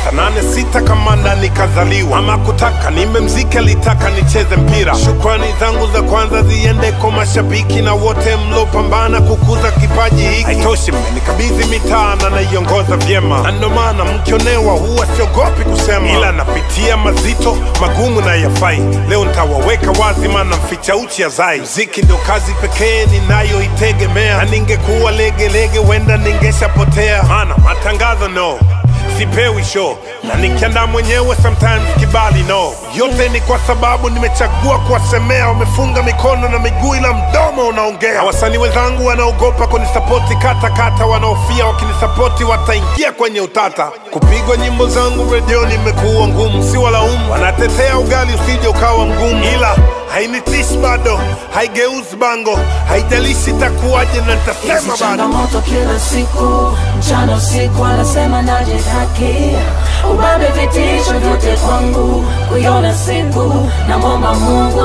tisa nane sita kamanda nikazaliwa, ama kutaka nimemzika, litaka nicheze mpira. Shukrani zangu za kwanza ziende kwa mashabiki na wote mlopambana kukuza kipaji hiki. Haitoshi, mmenikabidhi mitaa na naiongoza vyema, na ndo maana mkionewa huwa siogopi kusema, ila napitia mazito magumu na yafai. Leo ntawaweka wazi, maana mficha uchi azai. Mziki ndio kazi pekee ninayoitegemea, na ningekuwa legelege wenda ningeshapotea, maana matangazo no sipewi show na nikiandaa mwenyewe sometimes kibali no yote ni kwa sababu nimechagua kuwasemea wamefunga mikono na miguu ila mdomo unaongea Na wasanii wenzangu wanaogopa kunisapoti kata kata wanaofia wakinisapoti wataingia kwenye utata kupigwa nyimbo zangu redioni imekuwa ngumu si walaumu wanatetea ugali usije ukawa mgumu ila hainitishi bado haigeuzi bango haijalishi itakuwaje na nitasema Hizi bado changamoto kila siku, mchana usiku, anasema najitaki. Ubabe vitisho vyote kwangu, kuiona siku namwomba Mungu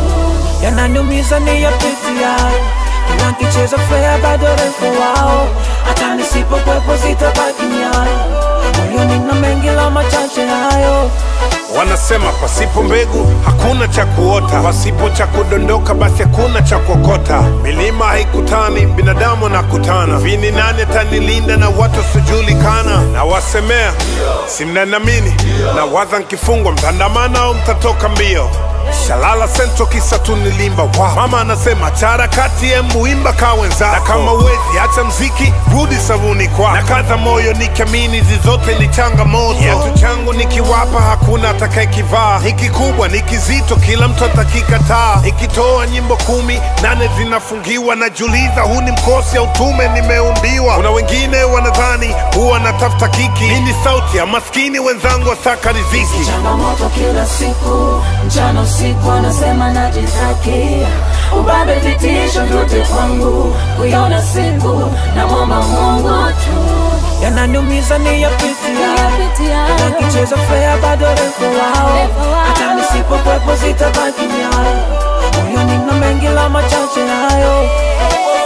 tu. yananiumiza ni yapitia kila nkicheza fea bado refu wao hata nisipokwepo zitabaki nyayo moyoni na mengi la machache hayo Wanasema pasipo mbegu hakuna cha kuota, pasipo cha kudondoka basi hakuna cha kuokota. Milima haikutani, binadamu anakutana. Vini nane tanilinda na watu wasiojulikana, na wasemea si mnanamini, na waza nkifungwa mtandamana au mtatoka mbio. Shalala sento kisa tu nilimba wow. Mama anasema chara kati embu imba ka wenzako, na kama uwezi acha mziki rudi sabuni kwako, na kaza moyo nikiamini hizi zote ni changamoto. Kiatu changu nikiwapa hakuna atakayekivaa, ni kikubwa ni kizito, kila mtu atakikataa. Nikitoa nyimbo kumi nane zinafungiwa, najiuliza huu ni mkosi au tume nimeumbiwa. Kuna wengine wanadhani huwa natafuta kiki, hii ni sauti ya maskini wenzangu wasaka riziki. changamoto kila siku, mchana usiku, anasema najitaki. Ubabe vitisho vyote kwangu, kuiona siku namwomba Mungu tu. yananiumiza ni yapitia kila nkicheza fea bado refu wao hata nisipokwepo zitabaki nyayo moyoni na mengi la machache hayo